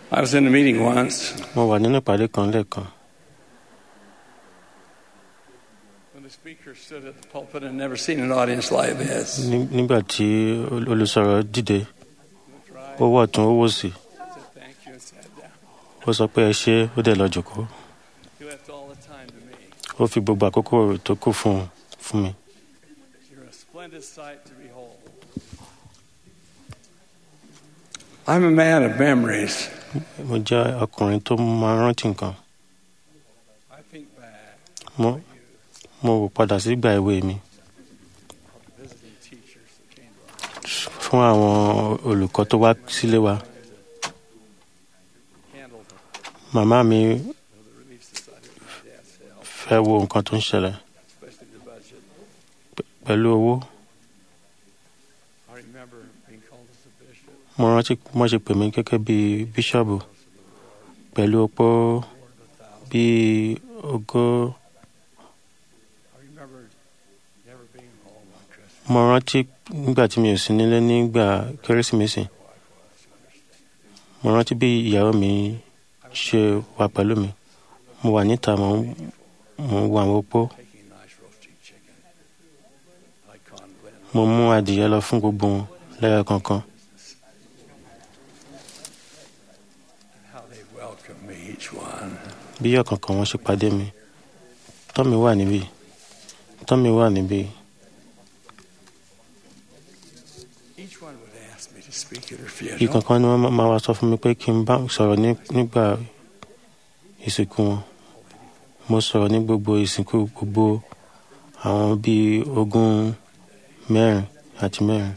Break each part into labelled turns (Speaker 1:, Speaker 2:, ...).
Speaker 1: I was in a meeting once
Speaker 2: mo wà nínú ìpàdé kan lẹ́ẹ̀kan
Speaker 1: when the speaker stood at the pulpit and never seen an audience like this.
Speaker 2: Ní- nígbà tí ol- olùsọ̀rọ̀ dìde ó wọ̀ tún ó wò sí
Speaker 1: Said thank you and sat down.
Speaker 2: ó sọ pé ẹ ṣé ó dẹ̀ lọ jòkó
Speaker 1: He left all the time to me.
Speaker 2: ó fi gbogbo àkókò tó kù fún un- fún mi
Speaker 1: You're a splendid sight to behold. I'm a man of memories.
Speaker 2: mo jẹ́ ọkùnrin tó máa ń rántí nǹkan
Speaker 1: I think back
Speaker 2: mo mo wò padà sígbà èwe mi
Speaker 1: to visiting teachers that came to our
Speaker 2: fún àwọn olùkọ́ tó wá sílé wa
Speaker 1: handled
Speaker 2: màmá mi
Speaker 1: the Relief Society with my dad's help,
Speaker 2: fẹ́ wo nǹkan tó ń ṣẹlẹ̀
Speaker 1: especially the budget.
Speaker 2: pẹ̀lú owó
Speaker 1: I remember being called as a bishop,
Speaker 2: mo rántí mo ṣe pè mí gẹ́gẹ́ bí bíṣọ́ọ̀bù pẹ̀lú opó
Speaker 1: Lord of a thousand.
Speaker 2: bí ogó
Speaker 1: I remember never being home on Christmas.
Speaker 2: mo rántí nígbà tí mi ò sí nílé nígbà kérésìmesì mo rántí bí ìyàwó mi ṣe wà pẹ̀lú mi mo wà níta mo ń mo ń wo àwọn opó
Speaker 1: Taking nice roasting chicken. Like Con Glenn.
Speaker 2: mo mú adìyẹ lọ fún gbogbo wọn lẹ́yọ kankan
Speaker 1: And how they welcomed me, each one.
Speaker 2: bí ọ̀kọ̀ọ̀kan wọn ṣe pàdé mi tọ́mi wà níbí tọ́mi wà níbí
Speaker 1: Each one would ask me to speak at her funeral.
Speaker 2: ìkankan ni wọ́n máa wá sọ fún mi pé kí n bá sọ̀rọ̀ ní- nígbà ìsìnkú wọn mo sọ̀rọ̀ ní gbogbo ìsìnkú gbogbo àwọn bíi ogún mẹ́rin àti mẹ́rin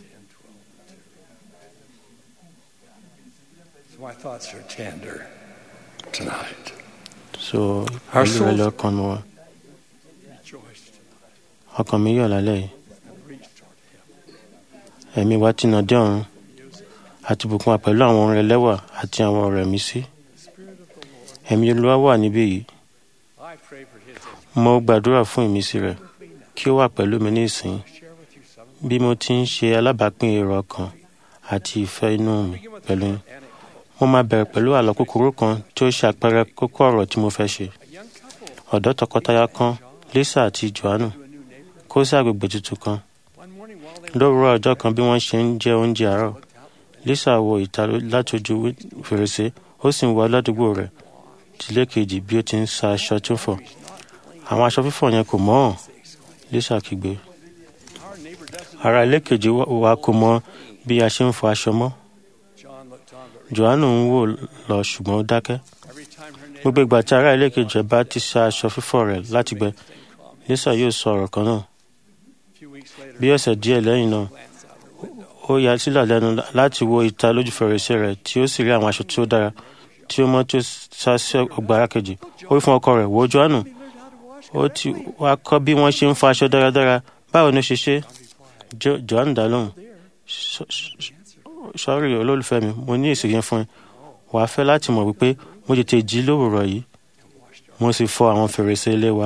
Speaker 1: So my thoughts are tender tonight.
Speaker 2: so
Speaker 1: Our
Speaker 2: ìlú rẹ
Speaker 1: souls-
Speaker 2: lọ́kàn mi wá
Speaker 1: Rejoiced
Speaker 2: ọkàn mi yọ̀ lálẹ́ yìí
Speaker 1: and reached toward him.
Speaker 2: ẹ̀mí wa ti nà dé ọ̀run àti bùkún wa pẹ̀lú àwọn orin ẹlẹ́wà àti àwọn ọ̀rẹ́ mi sí
Speaker 1: The Spirit of the Lord.
Speaker 2: ẹ̀mí olúwa wà níbí yìí
Speaker 1: I pray for his
Speaker 2: mo gbàdúrà fún ìmísí rẹ̀ kí ó wà pẹ̀lú mi ní ìsìn
Speaker 1: share with you some of
Speaker 2: bí mo ti ń ṣe alábàápín èrò ọkàn àti ìfẹ́ inú mi
Speaker 1: Begin with
Speaker 2: pẹ̀lú
Speaker 1: an
Speaker 2: yín.
Speaker 1: anecdote.
Speaker 2: mo máa bẹ̀rẹ̀ pẹ̀lú àlọ́ kúkúrú kan tí ó ṣe àpẹẹrẹ kókó ọ̀rọ̀ tí mo fẹ́ ṣe
Speaker 1: A young couple
Speaker 2: ọ̀dọ́ tọkọtaya kan lisa àti johannu
Speaker 1: to a new neighborhood.
Speaker 2: kó sí àgbègbè tuntun kan
Speaker 1: One morning while they
Speaker 2: lówùúrọ̀ ọjọ́ kan bí wọ́n ṣe ń jẹ oúnjẹ àárọ̀
Speaker 1: looked out,
Speaker 2: lisa wo ìta láti ojú wí- fèrèsé ó sì ń wo aládùúgbò rẹ̀ tìlé kejì bí ó ti ń sa aṣọ tó fọ̀ àwọn aṣọ fífọ̀ yẹn kò mọ́ ọ́n lisa kígbe
Speaker 1: our neighbor doesn't.
Speaker 2: ará ilé kejì wa- wa kò mọ bí a ṣe ń fọ aṣọ mọ́
Speaker 1: John looked on, but
Speaker 2: johannu ń wò lọ ṣùgbọ́n ó dákẹ́
Speaker 1: every time her neighbor
Speaker 2: gbogbo ìgbà tí ará ilé kejì ẹ̀ bá ti sa aṣọ fífọ̀ rẹ̀ láti gbẹ
Speaker 1: same comment.
Speaker 2: lisa yóò sọ ọ̀rọ̀ kan náà
Speaker 1: A few weeks later,
Speaker 2: bí ọ̀sẹ̀ díẹ̀ lẹ́yìn náà
Speaker 1: glanced out her window.
Speaker 2: ó ya sílẹ̀ lẹ́nu láti wo ìta lójú fèrèsé rẹ̀ tí ó sì rí àwọn aṣọ tí ó dára tí ó mọ́ tí ó sá sí ọgbà ara kejì ó wí fún ọkọ rẹ̀ wo johannu
Speaker 1: He learned how to wash
Speaker 2: ó ti wá kọ́ bí wọ́n ṣe ń fọ aṣọ dáradára báwo ni ó ṣe ṣe Jo- johannu dá lóhùn "Sọ- sọ- sọ́rí olólùfẹ́ mi mo ní èsì yẹn fún ẹ wàá fẹ́ láti mọ̀ wípé mo tètè jí lówùrọ̀ yìí mo sì fọ àwọn fèrèsé ilé wa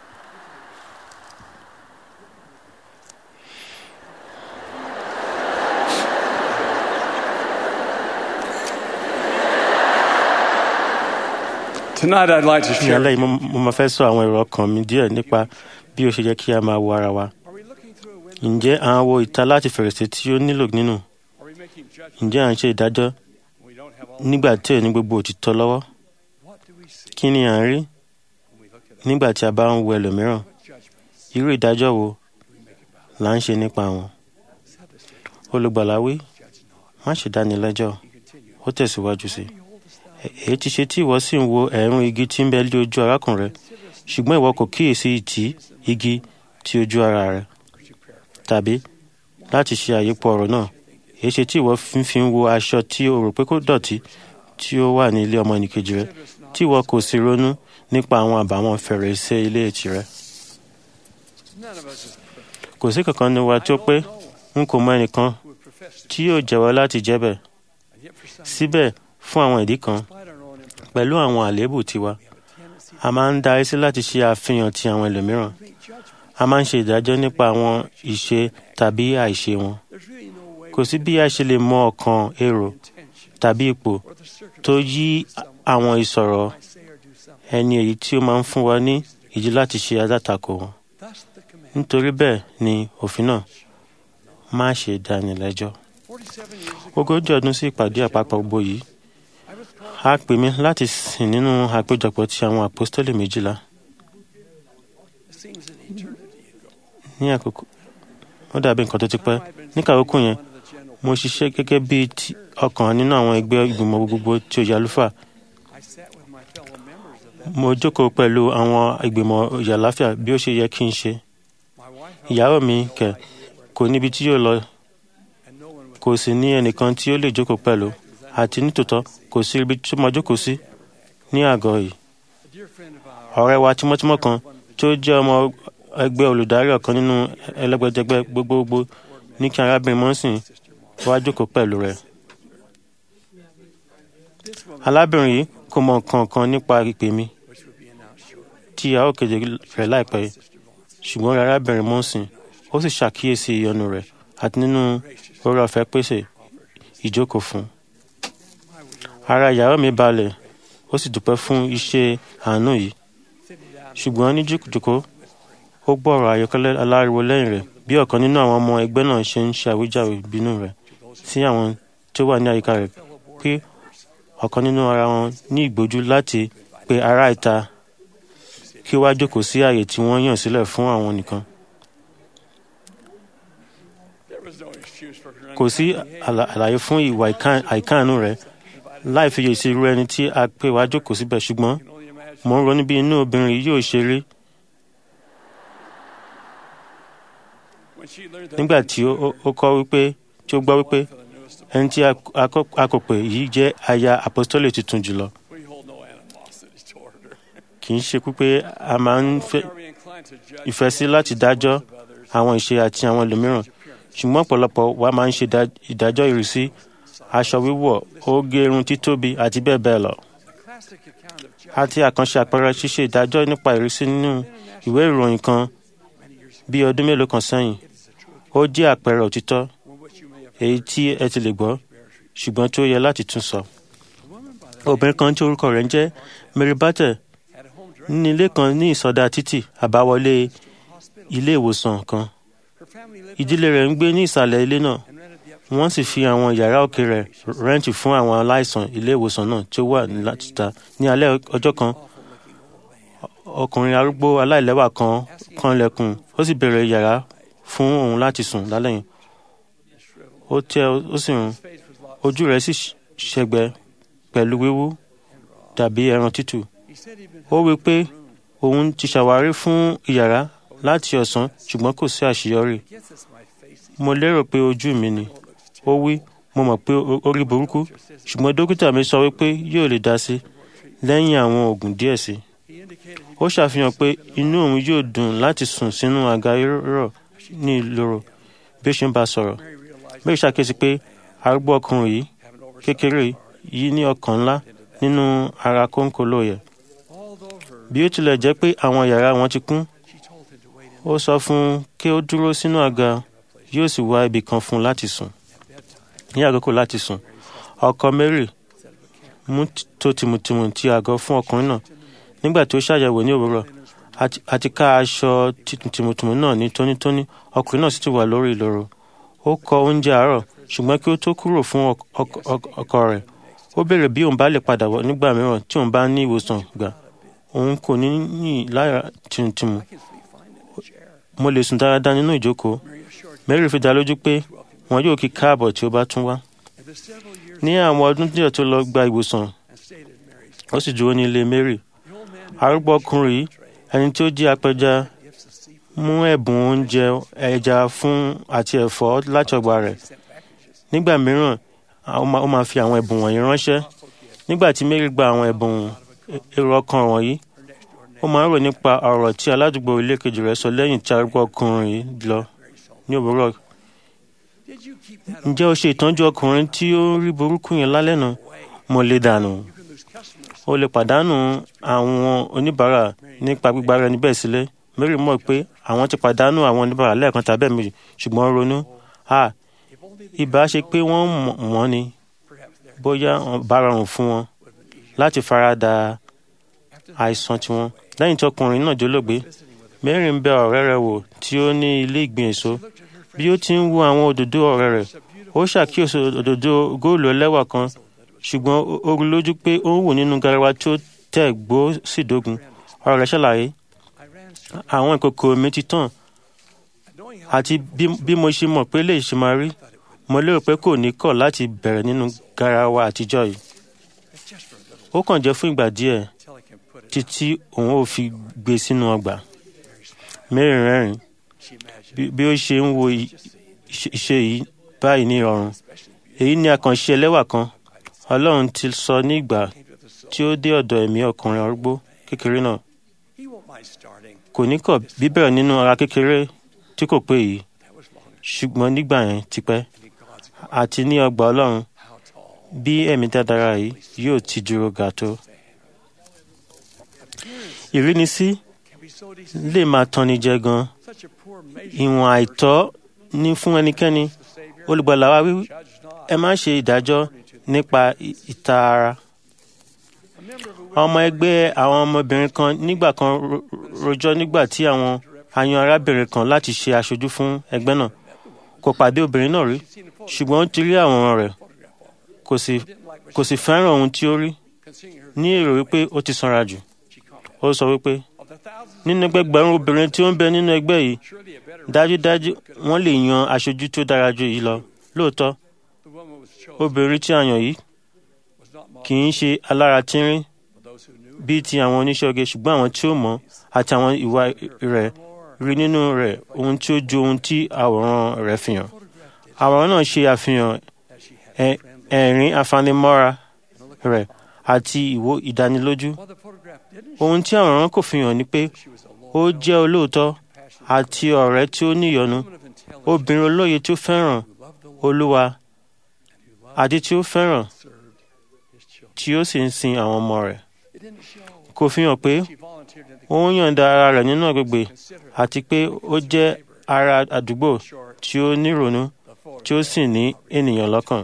Speaker 1: Tonight, I'd like to
Speaker 2: ní
Speaker 1: share.
Speaker 2: alẹ́ yìí mo- mo máa fẹ́ sọ àwọn èrò ọkàn mi díẹ̀ nípa bí ó ṣe yẹ kí a máa wo ara wa
Speaker 1: Are we looking through a window?
Speaker 2: ǹjẹ́ à ń wo ìta láti fèrèsé tí ó nílò nínú
Speaker 1: Are we making judgments
Speaker 2: ǹjẹ́ à ń ṣe ìdájọ́
Speaker 1: when we don't have all?
Speaker 2: nígbà tí ò ní gbogbo òtítọ́ lọ́wọ́
Speaker 1: What do we see
Speaker 2: kí ni à ń rí
Speaker 1: when we look at
Speaker 2: nígbà tí a bá ń wo ẹlòmíràn
Speaker 1: what judgments
Speaker 2: irú ìdájọ́ wo
Speaker 1: do we make about?
Speaker 2: là ń ṣe nípa wọn
Speaker 1: Said the Savior,
Speaker 2: olùgbàlà wí
Speaker 1: judge not.
Speaker 2: má ṣe dáni lẹ́jọ́
Speaker 1: He continued.
Speaker 2: ó tẹ̀síwájú sí
Speaker 1: Beholdest thou
Speaker 2: "Ẹ- èyí ti ṣe tí ìwọ sì ń wo ẹ̀rún igi tí ń bẹ lé ojú arákùnrin rẹ ṣùgbọ́n ìwọ kò kíyèsí ìtì igi tí ojú ara rẹ
Speaker 1: to paraphrase.
Speaker 2: tàbí láti ṣe àyípo ọ̀rọ̀ náà èyí ṣe tí ìwọ fi fi ń wo aṣọ tí o rò pé kó dọ̀tí tí ó wà ní ilé ọmọ ẹnìkejì rẹ tí ìwọ kò sì ronú nípa àwọn àbàwọ́n fèrèsé ilé tirẹ̀
Speaker 1: None of us is perfect.
Speaker 2: kò sí kankan ní wa tí ó pé n kò mọ ẹnìkan
Speaker 1: Who would profess to
Speaker 2: tí yóò jẹ́wọ́ láti jẹ́ bẹ́ẹ̀
Speaker 1: and yet for some,
Speaker 2: síbẹ̀ fún àwọn ìdí kan
Speaker 1: despite our own imperfections,
Speaker 2: pẹ̀lú àwọn àléébù tiwa
Speaker 1: we have a tendency
Speaker 2: a máa ń darí sí láti ṣe àfihàn ti àwọn ẹlòmíràn
Speaker 1: to make judgments.
Speaker 2: a máa ń ṣe ìdájọ́ nípa àwọn ìṣe tàbí àìṣe wọn
Speaker 1: There's really no way
Speaker 2: kò sí bí a ṣe lè mọ ọkàn èrò
Speaker 1: intention
Speaker 2: tàbí ipò
Speaker 1: or the circumstance
Speaker 2: tó yí àwọn ìsọ̀rọ̀
Speaker 1: I say or do something.
Speaker 2: ẹni èyí tí ó máa ń fún wa ní ìdí láti ṣe alátakò wọn.
Speaker 1: Thus the command.
Speaker 2: nítorí bẹ́ẹ̀ ni òfin náà má ṣe dáni lẹ́jọ́.
Speaker 1: 47 years ago,
Speaker 2: ogójì ọdún sí ìpàdé àpapọ̀ gbogbo yìí
Speaker 1: I was called
Speaker 2: a pè mí láti sìn nínú àpéjọpọ̀ ti àwọn àpọ́stélì méjìlá
Speaker 1: it seems an eternity ago.
Speaker 2: ní àkókò ó dàbí nǹkan tó ti pẹ́ ní kàrókò yẹn
Speaker 1: One of the general
Speaker 2: mo ṣiṣẹ́ gẹ́gẹ́ bí ti ọ̀kan nínú àwọn ẹgbẹ́ ìgbìmọ̀ gbogbo tí ó yà àlùfáà
Speaker 1: I sat with my fellow members of that.
Speaker 2: mo jókòó pẹ̀lú àwọn ìgbìmọ̀ ìyà àláfíà bí ó ṣe yẹ kí n ṣe
Speaker 1: My wife
Speaker 2: ìyàwó mi kẹ̀ kò níbi tí yóò lọ
Speaker 1: and no one was
Speaker 2: kò sì ní ẹnìkan tí ó lè jókòó pẹ̀lú àti nítòótọ́ kò sí ibi tí mo jókòó sí ní àgọ́ yìí
Speaker 1: a dear friend of ours.
Speaker 2: ọ̀rẹ́ wa tímọ́tímọ́ kan tí ó jẹ́ ọmọ ẹgbẹ́ olùdarí ọ̀kan nínú ẹlẹ́gbẹ́jẹgbẹ́ gbogbogbò ní kí arábìnrin mọ́sìn wá jókòó pẹ̀lú rẹ̀.
Speaker 1: This woman,
Speaker 2: alábìnrin yìí kò mọ nǹkan kan nípa ìpè mi
Speaker 1: which would be announced shortly,
Speaker 2: tí a ó kéde rẹ̀ láìpẹ́ yìí ṣùgbọ́n arábìnrin mọ́sìn ó sì ṣàkíyèsí ìyọnu rẹ̀ àti nínú orí ọ̀fẹ́ pèsè ìjókòó fún un. ara ìyàwó mi balẹ̀ ó sì dúpẹ́ fún iṣẹ́ àánú yìí
Speaker 1: sitting down
Speaker 2: ṣùgbọ́n ní jùkùjùkù ó gbọ́ ọ̀rọ̀ àyọkẹ́lẹ́ aláriwo lẹ́yìn rẹ̀ bí ọ̀kan nínú àwọn ọmọ ẹgbẹ́ náà ṣe ń ṣe àwíjàre ìbínú rẹ̀ sí àwọn tí ó wà ní àyíká rẹ̀ pé ọ̀kan nínú ara wọn ní ìgbójú láti pe ará ìta kí ó wá jókòó sí ààyè tí wọ́n yàn sílẹ̀ fún àwọn nìkan.
Speaker 1: There was no excuse for her
Speaker 2: kò sí àlà- àlàyé fún ìwà ìká- àìkáàánú rẹ̀ láì fiyè sí irú ẹni tí a pè wá jókòó síbẹ̀ ṣùgbọ́n
Speaker 1: can only imagine
Speaker 2: mò ń ronú bí inú obìnrin yìí yóò ṣe rí
Speaker 1: when she learned that
Speaker 2: nígbà tí ó ó- ó kọ́ wípé tí ó gbọ́ wípé
Speaker 1: for the newest
Speaker 2: ẹni tí a a kọ- a kò pè yìí jẹ́ aya apostole tuntun jùlọ
Speaker 1: we hold no animosity toward her.
Speaker 2: kì í ṣe pípé a máa ń fẹ́
Speaker 1: Are we inclined to judge
Speaker 2: ìfẹ́ sí láti dájọ́
Speaker 1: of others
Speaker 2: àwọn ìṣe àti àwọn ẹlòmíràn ṣùgbọ́n ọ̀pọ̀lọpọ̀ wa máa ń ṣe dá- ìdájọ́ ìrísí aṣọ wíwọ̀ oge irun títóbi àti bẹ́ẹ̀ bẹ́ẹ̀ lọ
Speaker 1: the classic account of judgment
Speaker 2: àti àkànṣe àpẹẹrẹ ṣíṣe ìdájọ́ nípa ìrísí nínú ìwé ìròyìn kan bí ọdún mélòó kan sẹ́yìn ó jẹ́ àpẹẹrẹ òtítọ́
Speaker 1: from which you may have
Speaker 2: èyí tí ẹ ti lè gbọ́ ṣùgbọ́n tí ó yẹ láti tún sọ
Speaker 1: a woman by the
Speaker 2: obìnrin kan tí orúkọ rẹ̀ ń jẹ́ Mary Barter
Speaker 1: had a home directly
Speaker 2: ní ilé kan ní ìsọdá títì àbáwọlé
Speaker 1: hospital.
Speaker 2: ilé ìwòsàn kan
Speaker 1: Her family lived
Speaker 2: ìdílé rẹ̀ ń gbé ní ìsàlẹ̀ ilé náà
Speaker 1: and rented the upstairs
Speaker 2: wọ́n sì fi àwọn yàrá òkè rẹ̀ rẹ́ǹtì fún àwọn aláìsàn ilé ìwòsàn náà tí ó wà látíta ní alẹ́ ọjọ́ kan
Speaker 1: awful looking old man.
Speaker 2: ọkùnrin arúgbó aláìlẹ́wà kan kanlẹ̀kùn ó sì bẹ̀rẹ̀ yàrá fún òun láti sùn lálẹ́ yẹn ó tẹ́ ó sì rún
Speaker 1: His face was lost.
Speaker 2: ojú rẹ̀ sì ṣẹgbẹ pẹ̀lú wíwú dàbí ẹran tútù
Speaker 1: He said he'd been
Speaker 2: ó wí pé òun ti ṣàwárí fún ìyàrá láti ọ̀sán ṣùgbọ́n kò sí àṣeyọrí
Speaker 1: guess it's my face.
Speaker 2: mo lérò pé ojú mi ni ó wí mo mọ̀ pé ó rí burúkú ṣùgbọ́n dókítà mi sọ wípé yóò lè dá sí lẹ́yìn àwọn oògùn díẹ̀ sí
Speaker 1: He indicated he
Speaker 2: ó ṣàfihàn pé inú òun yóò dùn láti sùn sínú àga rírọ̀ ní ìloro bí ó ṣe ń bá a sọ̀rọ̀
Speaker 1: Mary realized
Speaker 2: mary ṣàkíyèsí pé arúgbó ọkùnrin yìí
Speaker 1: having overshot
Speaker 2: kékeré yìí ní ọkàn ńlá nínú ara kónkóló yẹ
Speaker 1: although her
Speaker 2: bí ó tilẹ̀ jẹ́ pé àwọn yàrá wọn ti kún
Speaker 1: she told him to wait in
Speaker 2: ó sọ fún un kí ó dúró sínú àga yóò sì wá ibì kan fún un láti sùn ní àkókò láti sùn ọkọ mary mú t- tó tìmùtìmù ti àgọ́ fún ọkùnrin náà nígbà tí ó ṣàyẹ̀wò ní òwúrọ̀ àti- àti ká aṣọ ti- tìmùtìmù náà ní tónítóní ọkùnrin náà sì ti wà lórí ìloro ó kọ oúnjẹ àárọ̀ ṣùgbọ́n kí ó tó kúrò fún ọk- ọk- ọk- ọkọ rẹ̀ ó béèrè bí òun bá lè padà wọ̀ nígbà mìíràn tí òun bá ní ìwòsàn gbà òun kò ní ní lára tìmùtìmù
Speaker 1: I can sleep fine in a chair.
Speaker 2: mo lè sùn dáadáa nínú ìjókòó
Speaker 1: Mary assured
Speaker 2: mary fi dá lójú pé wọn yóò kí káàbọ̀ tí ó bá tún wá
Speaker 1: him. And the several years
Speaker 2: ní àwọn ọdún díẹ̀ tó lọ gba ìwòsàn
Speaker 1: and stayed at Mary's.
Speaker 2: ó sì dúró ní ilé mary
Speaker 1: The old man
Speaker 2: arúgbó ọkùnrin yìí ẹni tí ó jẹ́ apẹja
Speaker 1: gifts of seafood
Speaker 2: mú ẹ̀bùn oúnjẹ ẹja fún àti ẹ̀fọ́ láti ọgbà rẹ̀
Speaker 1: sent packages.
Speaker 2: nígbà mìíràn a- ó máa- ó máa fi àwọn ẹ̀bùn wọ̀nyí ránṣẹ́ nígbà tí mary gba àwọn ẹ̀bùn èrò ọkàn wọ̀nyí
Speaker 1: Her next door
Speaker 2: ó máa ń rò nípa ọ̀rọ̀ tí aládùúgbò ilé kejì rẹ̀ sọ lẹ́yìn tí arúgbó ọkùnrin yìí lọ
Speaker 1: Mary soul.
Speaker 2: ní òwúrọ̀
Speaker 1: Did you keep that
Speaker 2: ǹjẹ́ o ṣe ìtọ́jú ọkùnrin tí ó ń rí burúkú yẹn lálẹ́ náà
Speaker 1: away?
Speaker 2: mo lè dànù
Speaker 1: You can lose customers.
Speaker 2: o lè pàdánù àwọn oníbàárà nípa gbígba ara ẹni bẹ́ẹ̀ sílẹ̀ mary mọ̀ pé àwọn ti pàdánù àwọn oníbàárà lẹ́ẹ̀kan tàbí ẹ̀mejì ṣùgbọ́n ó ronú a
Speaker 1: If only they
Speaker 2: ìbá ṣe pé wọ́n mọ̀ wọ́n ni
Speaker 1: perhaps
Speaker 2: bóyá wọn bá rọrùn fún wọn láti farada àìsàn tiwọn lẹ́yìn tí ọkùnrin náà jólógbe Mary ń bẹ ọ̀rẹ́ rẹ̀ wò tí ó ní ilé ìgbìn èso bí ó ti ń wo àwọn òdòdó ọ̀rẹ́ rẹ̀ ó ṣàkíyèsí òdòdó góòlù ẹlẹ́wà kan ṣùgbọ́n ó rí lójú pé ó ń wò nínú garawa tí ó tẹ̀ gbó sí dógùn ọ̀rẹ́ rẹ̀ ṣàlàyé àwọn ìkòkò mi ti tàn àti bí mo ṣe mọ̀ pé lè ṣe máa rí mo lérò pé kò ní kọ̀ láti bẹ̀rẹ̀ nínú garawa àtijọ́ yìí ó kàn jẹ́ fún ìgbà díẹ̀ títí òun ò fi gbé sínú ọgbà Mary rẹ́rìn bí ó ṣe ń wo iṣẹ́ yìí báyìí ní ìrọ̀rùn èyí ni àkànṣe ẹlẹ́wà kan Ọlọ́run ti sọ ní ìgbà tí ó dé ọ̀dọ̀ ẹ̀mí ọkùnrin arúgbó kékeré náà kò ní kọ̀ bíbẹ̀rẹ̀ nínú ara kékeré tí kò pé yìí ṣùgbọ́n nígbà yẹn ti pẹ́ àti ní ọgbà Ọlọ́run bí ẹ̀mí dáadáa yìí yóò ti dúró ga tó. ìrínisí lè máa tanni jẹ gan ìwọ̀n àìtọ́ ní fún ẹnikẹ́ni olùgbàlà wa wí ẹ má ṣe ìdájọ́ nípa ìta ara. ọmọ ẹgbẹ́ àwọn ọmọbìnrin kan nígbà kan rojọ́ nígbà tí àwọn ayan arábìnrin kan láti ṣe aṣojú fún ẹgbẹ́ náà kò pàdé obìnrin náà rí ṣùgbọ́n ó ti rí àwòrán rẹ̀ kò sì fẹ́ràn ohun tí ó rí ní èrò wípé ó ti sanra jù ó sọ wípé nínú ẹgbẹgbẹ̀rún obìnrin tí ó ń bẹ nínú ẹgbẹ́ yìí dájúdájú wọ́n lè yan aṣojú tó dára ju èyí lọ lóòótọ́ obìnrin tí a yàn yìí kì í ṣe alára tínrín bíi ti àwọn oníṣẹ́ oge ṣùgbọ́n àwọn tí ó mọ̀ àti àwọn ìwà rẹ̀ rí nínú rẹ̀ ohun tí ó ju ohun tí àwòrán rẹ̀ fi hàn àwòrán náà ṣe àfihàn ẹ̀rín afanimọ́ra rẹ̀ àti ìwò ìdánilójú ohun tí àwòrán kò fi hàn ni pé ó jẹ́ olóòótọ́ àti ọ̀rẹ́ tí ó níyọnu obìnrin olóye tí ó fẹ́ràn olúwa àti tí ó fẹ́ràn tí ó sì ń sin àwọn ọmọ rẹ̀ kò fi hàn pé ó ń yọ̀ǹda ara rẹ̀ nínú agbègbè àti pé ó jẹ́ ara àdúgbò tí ó nírònú tí ó sì ní ènìyàn lọ́kàn.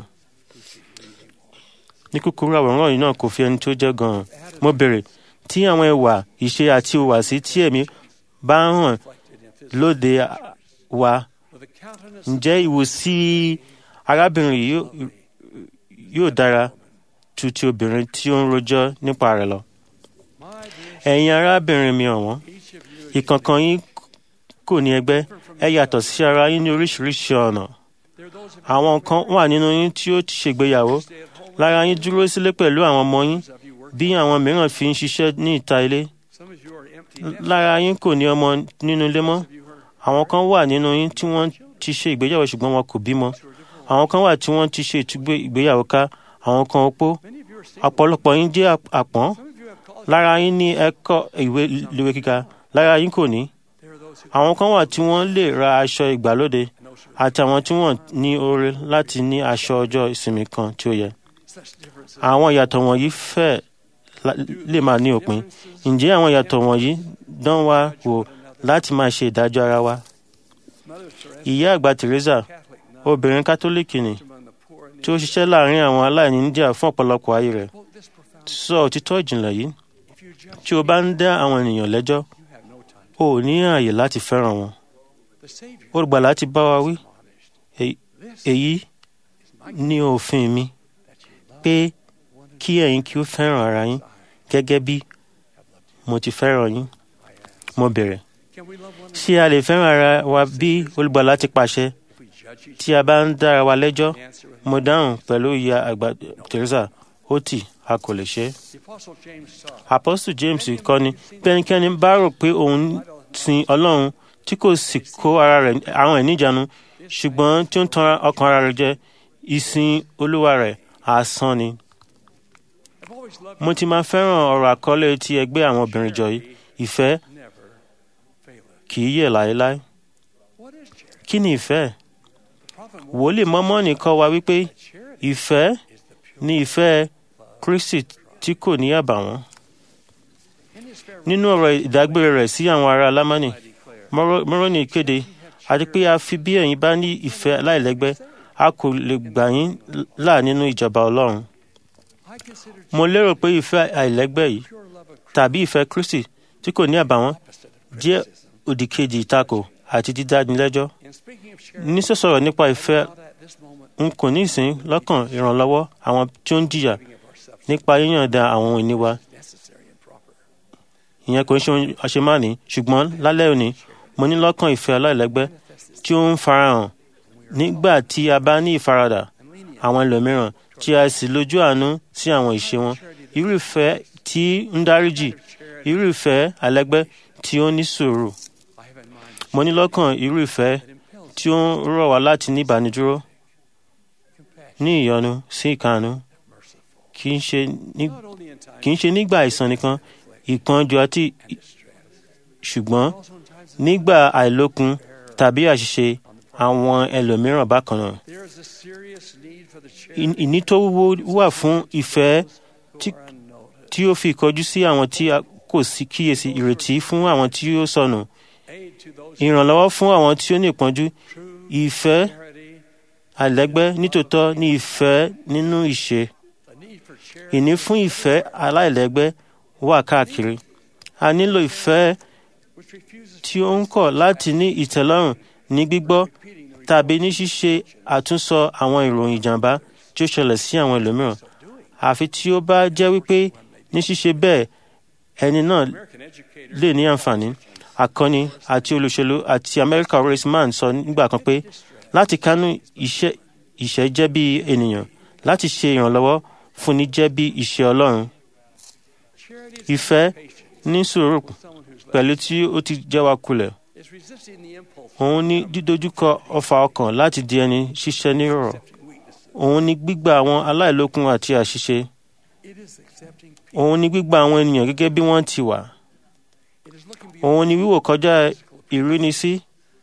Speaker 2: ní kúkúrú àwòrán yìí náà kò fi ẹni tó jẹ́ gan-an mo béèrè tí àwọn ẹwà ìṣe àti ìhùwàsí tí ẹ̀mí bá ń hàn lóde wa ǹjẹ́ ìwòsí arábìnrin yìí yóò dára ju ti obìnrin tí ó ń rojọ́ nípa rẹ̀ lọ. ẹ̀yin arábìnrin mi ọ̀wọ́n ìkọ̀ọ̀kan yín kò ní ẹgbẹ́ ẹ yàtọ̀ sí ara yín ní oríṣiríṣi ọ̀nà. àwọn kan wà nínú yín tí ó ti ṣègbéyàwó lára yín dúró sílé pẹ̀lú àwọn ọmọ yín bí àwọn mìíràn fi ń ṣiṣẹ́ ní ìta ilé. lára yín kò ní ọmọ nínú ilé mọ́. àwọn kan wà nínú yín tí wọ́n ti ṣe ìgbéyàwó ṣùgbọ́n wọn kò bímọ. àwọn kan wà tí wọ́n ti ṣe ìtúgbé ìgbéyàwó ká àwọn kan opó. ọ̀pọ̀lọpọ̀ yín jẹ́ àpọ́n. lára yín ní ẹ̀kọ́ ìwé ìléwé kíkà lára yín kò ní. àwọn kan wà tí wọ́n lè ra aṣọ ìgbàlódé àti àwọn tí wọ́n ní oore láti ní aṣọ ọjọ́ ìsinmi kan tí ó yẹ. àwọn ìyàtọ̀ wọ̀nyí fẹ́ lè máa ní òpin. ǹjẹ́ àwọn ìyàtọ̀ wọ̀nyí dán wa wò láti máa ṣe ìdájọ́ ara wa? ìyá àgbà Teresa obìnrin kátólíìkì ni tí ó ṣiṣẹ́ láàrin àwọn aláìní India fún ọ̀pọ̀lọpọ̀ ayé rẹ̀ sọ òtítọ́ ìjìnlẹ̀ yìí tí o bá ń dá àwọn ènìyàn lẹ́jọ́ o ò ní ààyè láti fẹ́ràn wọn olùgbàlà ti bá wa wí èyí ní òfin mi pé kí ẹ̀yin kí ó fẹ́ràn ara yín gẹ́gẹ́ bí mo ti fẹ́ràn yín mo bẹ̀rẹ̀ ṣé a lè fẹ́ràn ara wa bí olùgbàlà ti pàṣẹ tí a bá ń dára wa lẹ́jọ́ mo dáhùn pẹ̀lú ìyá àgbà Teresa ó tì a kò lè ṣe é. Apostle James kọ́ ni pé ẹnikẹ́ni bá rò pé òun sin Ọlọ́run tí kò sì kó ara rẹ̀ àwọn ẹ̀ níjànú ṣùgbọ́n tí ó ń tan ọkàn ara rẹ̀ jẹ ìsìn olúwa rẹ̀ asán ni. mo ti máa fẹ́ràn ọ̀rọ̀ àkọlé ti ẹgbẹ́ àwọn obìnrin jọ yìí ìfẹ́ kì í yẹ̀ láéláé. kí ni ìfẹ́? wòlíì mọ́mọ́nì kọ́ wa wípé ìfẹ́ ni ìfẹ́ Kristi tí kò ní àbàwọ́n. nínú ọ̀rọ̀ ìdágbére rẹ̀ sí àwọn ará Lámánì Mọ́rọ́nì kéde àti pé a fi bí ẹ̀yin bá ní ìfẹ́ láìlẹ́gbẹ́ a kò lè gbà yín là nínú ìjọba Ọlọ́run.
Speaker 1: I consider
Speaker 2: mo lérò pé ìfẹ́ àìlẹ́gbẹ́ yìí
Speaker 1: pure love of Christ
Speaker 2: tàbí ìfẹ́ kristi tí kò ní àbàwọ́n
Speaker 1: opposite of
Speaker 2: jẹ́
Speaker 1: criticism.
Speaker 2: òdìkejì ìtakò àti dídánilẹ́jọ́
Speaker 1: In speaking of charity,
Speaker 2: ní sọ̀sọ̀rọ̀ nípa ìfẹ́
Speaker 1: not at this moment
Speaker 2: n kò ní ìsín lọ́kàn ìrànlọ́wọ́ àwọn tí ó ń jìyà
Speaker 1: giving of our substance
Speaker 2: nípa yíyànda àwọn ohun ìní wa
Speaker 1: necessary and proper.
Speaker 2: ìyẹn kò ń ṣe ohun àṣemáàní ṣùgbọ́n lálẹ́ òní mo ní lọ́kàn ìfẹ́ aláìlẹ́gbẹ́ tí ó ń farahàn nígbà tí a bá ní ìfaradà
Speaker 1: And lenient
Speaker 2: àwọn ẹlòmíràn tí a sì lójú àánú sí àwọn ìṣe wọn irú ìfẹ́ tí ń dáríjì
Speaker 1: charity
Speaker 2: irú ìfẹ́ alẹ́gbẹ́ tí ó ní sùúrù
Speaker 1: I have in mind
Speaker 2: mo ní lọ́kàn irú ìfẹ́
Speaker 1: that impels
Speaker 2: tí ó ń rọ̀ wá láti ní ìbánidúró
Speaker 1: compassion,
Speaker 2: ní ìyọnu sí ìkànnú
Speaker 1: merciful.
Speaker 2: kì í ṣe ní-
Speaker 1: Not only in times
Speaker 2: kì í ṣe nígbà àìsàn nìkan ìpọ́njú àti ì-
Speaker 1: of distress,
Speaker 2: ṣùgbọ́n
Speaker 1: also in times of
Speaker 2: nígbà àìlókun tàbí àṣìṣe àwọn ẹlòmíràn bákan náà
Speaker 1: there is a serious need for the
Speaker 2: Ì-
Speaker 1: charity
Speaker 2: ìní tó wúwo wà fún ìfẹ́
Speaker 1: who
Speaker 2: tí-
Speaker 1: are unnoticed.
Speaker 2: tí ó fi ìkọjú sí àwọn tí a kò sí kíyèsí ìrètí fún àwọn tí ó sọnù
Speaker 1: Aid to those
Speaker 2: ìrànlọ́wọ́ fún àwọn tí ó ní ìpọ́njú
Speaker 1: true
Speaker 2: ìfẹ́
Speaker 1: charity,
Speaker 2: àìlẹ́gbẹ́ nítòótọ́ ní ìfẹ́ nínú ìṣe
Speaker 1: the need for charity
Speaker 2: ìní fún ìfẹ́ aláìlẹ́gbẹ́ wà káàkiri a nílò ìfẹ́
Speaker 1: which refuses
Speaker 2: tí ó ń kọ̀ láti ní ìtẹ́lọ́rùn ní gbígbọ́
Speaker 1: repeating the
Speaker 2: tàbí ní ṣíṣe àtúnsọ àwọn ìròyìn ìjàmbá tí ó ṣẹlẹ̀ sí àwọn ẹlòmíràn àfi tí ó bá jẹ́ wípé ní ṣíṣe bẹ́ẹ̀ ẹni náà
Speaker 1: American educator
Speaker 2: lè ní àǹfààní akọni àti olùṣèlú àti America Horace Mann sọ nígbà kan pé láti kánú iṣẹ́ ìṣẹ́ jẹ́ bí ènìyàn láti ṣe ìrànlọ́wọ́ fúnni jẹ́ bí iṣẹ́ Ọlọ́run
Speaker 1: charity is
Speaker 2: ìfẹ́
Speaker 1: patient
Speaker 2: ní sùúrù
Speaker 1: with someone who's left
Speaker 2: pẹ̀lú tí ó ti jẹ́ wa kulẹ̀
Speaker 1: is resisting the impulse
Speaker 2: òun ní dídójúkọ ọfà ọkàn láti di ẹni ṣiṣẹ́ nírọ̀rọ̀
Speaker 1: accepting weaknesses.
Speaker 2: òun ní gbígbà àwọn aláìlókun àti àṣìṣe
Speaker 1: It is accepting peace.
Speaker 2: òun ní gbígbà àwọn ènìyàn gẹ́gẹ́ bí wọ́n ti wà
Speaker 1: It is looking beyond
Speaker 2: òun ní wíwò kọjá ìrínisí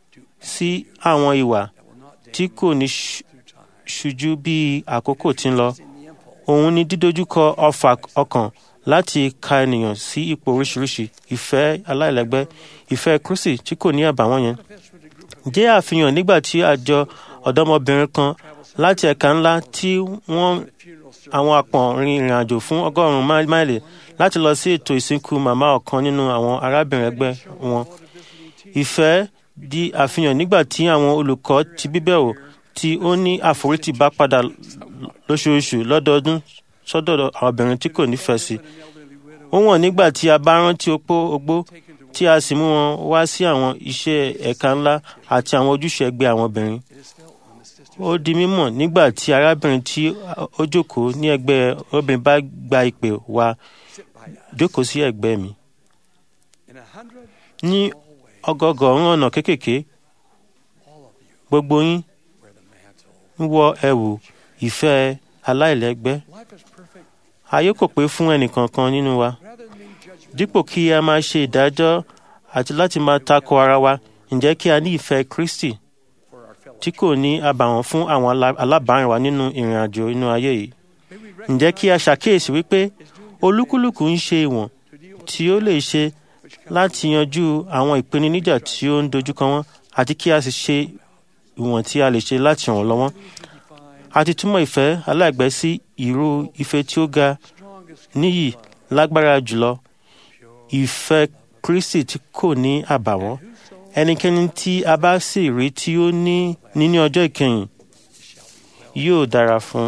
Speaker 2: sí àwọn ìwà
Speaker 1: that will not
Speaker 2: tí
Speaker 1: damage
Speaker 2: kò ní ṣ-
Speaker 1: through time.
Speaker 2: ṣojú bí àkókò ti ń lọ
Speaker 1: Resisting the impulse
Speaker 2: òun ní dídójúkọ ọfà ọkàn láti ka ènìyàn sí ipò oríṣiríṣi ìfẹ́ aláìlẹ́gbẹ́ ìfẹ́ kristi tí kò ní àbàwọ́n yẹn
Speaker 1: manifests with a group of
Speaker 2: jẹ́ àfihàn nígbà tí àjọ ọ̀dọ́mọbìnrin kan láti ẹ̀ka ńlá tí wọ́n
Speaker 1: the funeral service.
Speaker 2: àwọn àpọ̀n rin ìrìn àjò fún ọgọ́rùn-ún máì- máìlì láti lọ sí ètò ìsìnkú màmá ọ̀kan nínú àwọn arábìnrin ẹgbẹ́ wọn. Ìfẹ́ di àfihàn nígbà tí àwọn olùkọ́ ti bíbẹ̀wò tí ó ní àforítì bá padà lóṣooṣù lọ́dọọdún sọ́dọ̀ àwọn obìnrin tí kò nífẹ̀ẹ́ sí. Ó wọ̀n nígbà tí a bá rántí opó ogbó tí a sì mú wọn wá sí àwọn iṣẹ́ ẹ̀ka ńlá àti àwọn ojúṣe ẹgbẹ́ àwọn obìnrin. Ó di mímọ̀ nígbà tí arábìnrin tí ó jókòó ní ẹgbẹ́ obìnrin bá gba ìpè wá jókòó sí ẹ̀gbẹ́ mi.
Speaker 1: In a hundred,
Speaker 2: Ní ọgọgọ̀rún ọ̀nà kéékèèké
Speaker 1: all of you
Speaker 2: gbogbo yín
Speaker 1: wear the mantle.
Speaker 2: ń wọ ẹ̀wù ìfẹ́ aláìlẹ́gbẹ́.
Speaker 1: Life is perfect.
Speaker 2: Ayé kò pé fún ẹnìkankan nínú wa.
Speaker 1: Rather than being judgmental
Speaker 2: Dípò kí a máa ṣe ìdájọ́ àti láti máa tako ara wa, ǹjẹ́ kí a ní ìfẹ́ Kristi
Speaker 1: for our fellow,
Speaker 2: tí kò ní àbàwọ́n fún àwọn alá- alábàárìn wa nínú ìrìn àjò inú ayé yìí.
Speaker 1: may we
Speaker 2: Ǹjẹ́ kí a ṣàkíyèsí wípé
Speaker 1: is doing
Speaker 2: olúkúlùkù ń ṣe ìwọ̀n
Speaker 1: to deal with
Speaker 2: tí ó lè ṣe
Speaker 1: which comes
Speaker 2: láti yanjú àwọn ìpèníjà tí ó ń dojúkọ wọn àti kí a sì ṣe ìwọ̀n tí a lè ṣe láti ràn wọ́n lọ́wọ́.
Speaker 1: define
Speaker 2: A ti túmọ̀ ìfẹ́ aláìgbẹ́ sí ìró ìfẹ́ tí ó ga
Speaker 1: strongest
Speaker 2: níyì lágbára jùlọ ìfẹ́ Kristi tí kò ní àbàwọ́n ẹnikẹ́ni tí a bá sì rí tí ó ní níní ọjọ́ ìkẹyìn yóò dára fún un.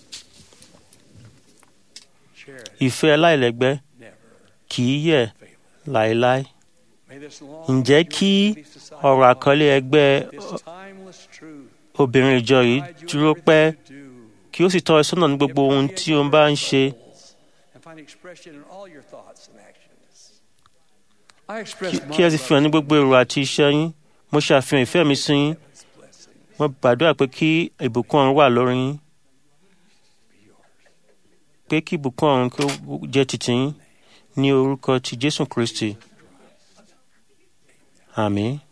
Speaker 1: charity
Speaker 2: ìfẹ́ aláìlẹ́gbẹ́
Speaker 1: never
Speaker 2: kì í yẹ̀ láéláé.
Speaker 1: may this long
Speaker 2: ǹjẹ́ kí
Speaker 1: belief society
Speaker 2: ọ̀rọ̀ àkọlé ẹgbẹ́
Speaker 1: this timeless truth
Speaker 2: obìnrin ìjọ yìí
Speaker 1: guide you
Speaker 2: dúró
Speaker 1: in
Speaker 2: pẹ́
Speaker 1: everything you do.
Speaker 2: kí ó sì tọ́ ẹ sọ́nà ní gbogbo ohun tí o bá ń ṣe
Speaker 1: and find expression in all your thoughts and actions. I express
Speaker 2: kí-
Speaker 1: my
Speaker 2: kí ẹ sì fi hàn ní gbogbo èrò àti iṣẹ́ yín mo ṣàfihàn ìfẹ́ mi sí yín
Speaker 1: blessing
Speaker 2: mo gbàdúrà pé kí ìbùkún ọ̀run wà lórí yín pé kí ìbùkún ọ̀run kí ó jẹ́ titi yín ní orúkọ ti Jésù Kristi àmín.